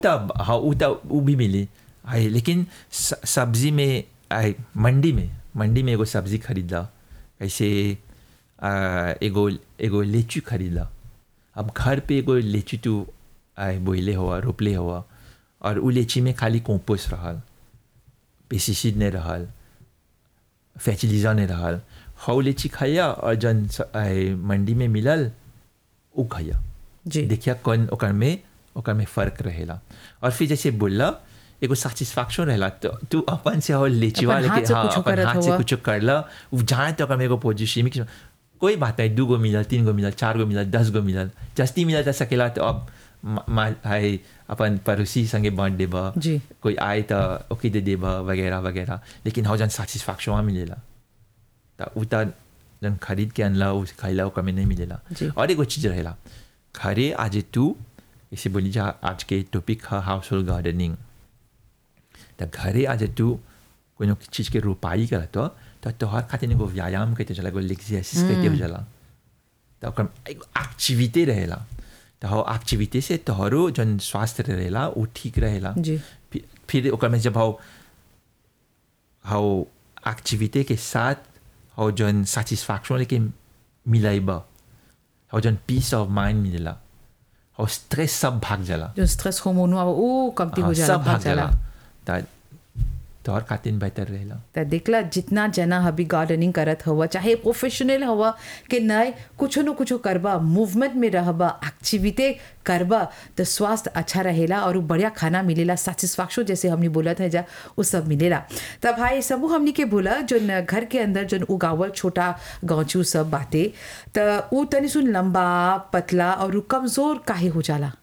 तब हाँ वो तब वो भी मिली आई लेकिन स- सब्जी में आई मंडी में मंडी में एगो सब्जी खरीदा ऐसे आ, एगो एगो लीची खरीदा अब घर पे एगो लीची तू आई बोइले हुआ रोपले हुआ और उ लीची में खाली कंपोस्ट रहल पेस्टिसाइड नहीं रहल फर्टिलाइजर नहीं रहल हौ लीची खाया और जन स- आई, मंडी में मिलल उ खाया जी देखिया कौन ओकर में ओकर में फर्क रहेला और फिर जैसे बोलला एगो सेटिस्फैक्शन रहेला तो तू अपन से हो लेचिवा अपन हाथ लेके से हाँ कुछो अपन करत हाथ से हुआ। कुछ करला उ जहाँ तक में एगो पोजिशन में कोई बात नहीं दू गो मिलल तीन गो मिलल चार गो मिलल दस गो मिलल जस्ती मिलल जा सकेला तो अब मा- मा- हाय अपन पड़ोसी संगे बांट देबा जी। कोई आए तो ओके दे देबा वगैरह वगैरह लेकिन हो जन सेटिस्फैक्शन वहाँ मिलेला तो उ त जन खरीद के अनला उ खाइला ओकर में नहीं मिलेला जी। और एगो चीज रहेला घरे आज तू इसे बोली जा आज के टॉपिक है हाउस होल्ड गार्डनिंग तो घरे आज तू कोनो चीज के रोपाई करत हो तो तोहर खातिर एगो व्यायाम कहते चला एगो एक्सरसाइज कहते हो जाला तो ओकर एगो एक्टिविटी रहेला तो हो एक्टिविटी से तोहरो जन स्वास्थ्य रहेला वो ठीक रहेला जी। फिर फिर ओकर में जब हो हाउ एक्टिविटी के साथ हाउ जन सेटिस्फैक्शन लेके मिलाइबा हाउ जन पीस ऑफ माइंड मिलेला हाउ स्ट्रेस सब भाग जाला जो स्ट्रेस हार्मोन हुआ वो कमती हो हाँ, जाला सब भाग जाला त तोहर खातिर बेहतर रहेला त देखला जितना जना अभी गार्डनिंग करत हुआ चाहे प्रोफेशनल हुआ कि नए कुछ न कुछ करबा मूवमेंट में रहबा एक्टिविटी करबा तो स्वास्थ्य अच्छा रहेला और उ बढ़िया खाना मिलेला सेटिस्फैक्शन जैसे हमने बोला था जा वो सब मिलेला तब भाई सबू हमने के बोला जो न घर के अंदर जो उगावल छोटा गाँचू सब बातें तो उ तनी सुन लंबा पतला और उ कमजोर काहे हो जाला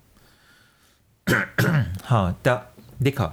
हाँ त देखा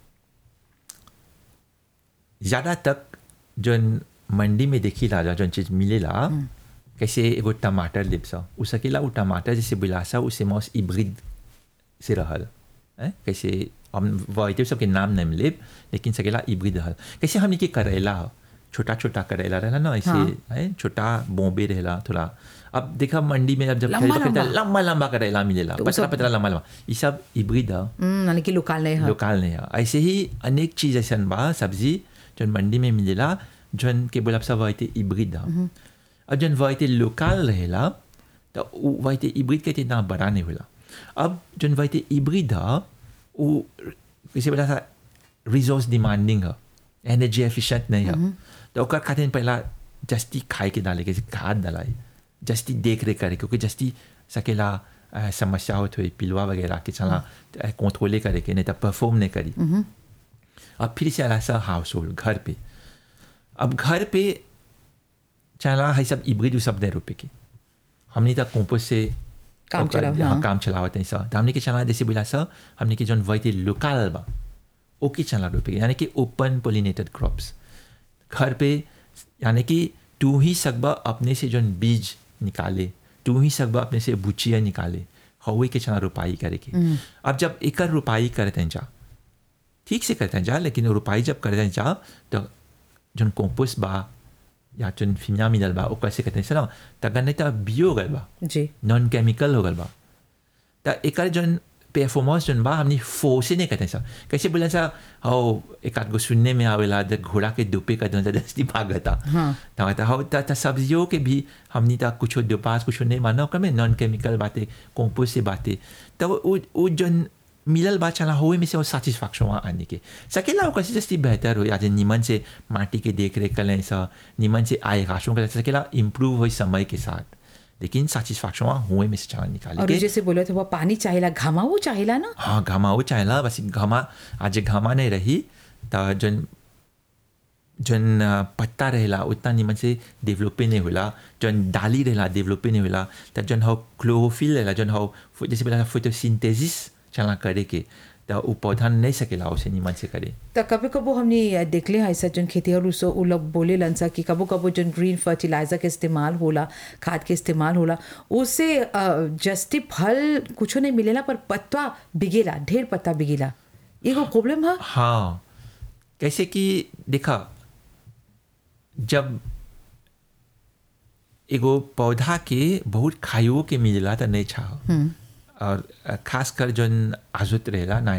ज़्यादा तक जौन मंडी में देखी ला जौन चीज़ मिलेला कैसे एगो टमाटर लेब सा उ सकेला उ टमाटर जैसे बिलासा उसे मौस इब्रिड से रहल हैं? कैसे हम वाइटे सबके नाम नहीं मिले लेकिन सकेला इब्रिड रहल कैसे हमने के करेला ह, छोटा छोटा करेला रहला ना ऐसे हाँ। हैं छोटा बॉम्बे रहेला थोड़ा अब देखा मंडी में अब जब लंबा खरीदो लंबा। लंबा लंबा करेला मिलेला तो उ पतला सब- पतला लंबा लंबा ये सब इब्रिड है हम्म, यानी कि लोकल नहीं है लोकल नहीं है ऐसे ही अनेक चीज ऐसा बा सब्जी जौन मंडी में मिलेला जौन के बोला सब वाइते इब्रिड है और जौन वाइते लोकल रहेला तो उ वाइते इब्रिड के इतना बड़ा नहीं होला अब जौन वाइते इब्रिड है वो कैसे बोला था रिसोर्स डिमांडिंग है एनर्जी एफिशिएंट नहीं है तो ओकर खातिर पहला जस्ती खाए के डाले के खाद डालाई जस्ती देख रेख करे क्योंकि जस्ती सकेला अ, समस्या होत हुई पिलवा वगैरह के चला कंट्रोले करे के नहीं तो परफॉर्म नहीं करी अब फिर से आला सा हाउस होल्ड घर पे अब घर पे चला है सब इब्रिड उ सब नहीं रुपए के हमने तक कंपोस्ट से काम ओकर- चलाव, हाँ, हाँ। काम चलावत है सा तो हमने के चला जैसे बोला सा हमने के जौन वही लोकल बा ओके चला रुपए के यानी कि ओपन पोलिनेटेड क्रॉप्स घर पे यानी कि तू ही सकबा अपने से जौन बीज निकाले तू ही सकबा अपने से बुचिया निकाले हवे के चना रोपाई करे के अब जब एकर रोपाई करते हैं जा ठीक से करते हैं जा लेकिन रोपाई जब करते हैं जा तो जौन कंपोस्ट बा या जौन फिमिया मिलल बा ओकर से कहते हैं ना त गन्ने त बियो गल बा जी नॉन केमिकल हो गल बा त एकर जौन परफॉर्मेंस जौन बा हमनी फोर्से नहीं कहते सा कैसे बोले सा हो एक आध गो सुनने में आवेला जब घोड़ा के दुपे का जौन दस्ती भागता हाँ। त कहता हो त त सब्जियों के भी हमनी त कुछ दोपास कुछ नहीं मानो ओकर में नॉन केमिकल बातें कंपोस्ट से बातें त वो वो जौन मिलल बा चला होए में से वो सेटिस्फैक्शन वहाँ आने के सकेला ओकर से जस्ती बेहतर हो आज निमन से माटी के देख रेख करें सा निमन से आय राशों कर सकेला इम्प्रूव हो समय के साथ लेकिन सेटिस्फैक्शन वहाँ हुए में से चला निकाले और के जैसे बोले थे वो पानी चाहिए घामाऊ चाहिए ना हाँ घामा वो चाहेला बस घामा आज घामा नहीं रही तो जन जन अ, पत्ता रहेला उतना निमन से डेवलपे नहीं होला जन डाली रहेला डेवलपे नहीं होला तो जन हो क्लोरोफिल रहेला जन हो फो- जैसे बोला फोटोसिंथेसिस चला करे के तो वो पौधा नहीं सकेला उसे निमन से करे तो कभी कबो हमने देखले हैं ऐसा जन खेती और उसो उ लोग बोले लनसा कि कबो कबो जन ग्रीन फर्टिलाइजर के इस्तेमाल होला खाद के इस्तेमाल होला उससे अ, जस्ती फल कुछो नहीं मिलेला पर पत्ता बिगेला ढेर पत्ता बिगेला एगो प्रॉब्लम है हाँ कैसे कि देखा जब एगो पौधा के बहुत खाइयो के मिलेला तो नहीं चाह और खासकर जौन आजुत रहेला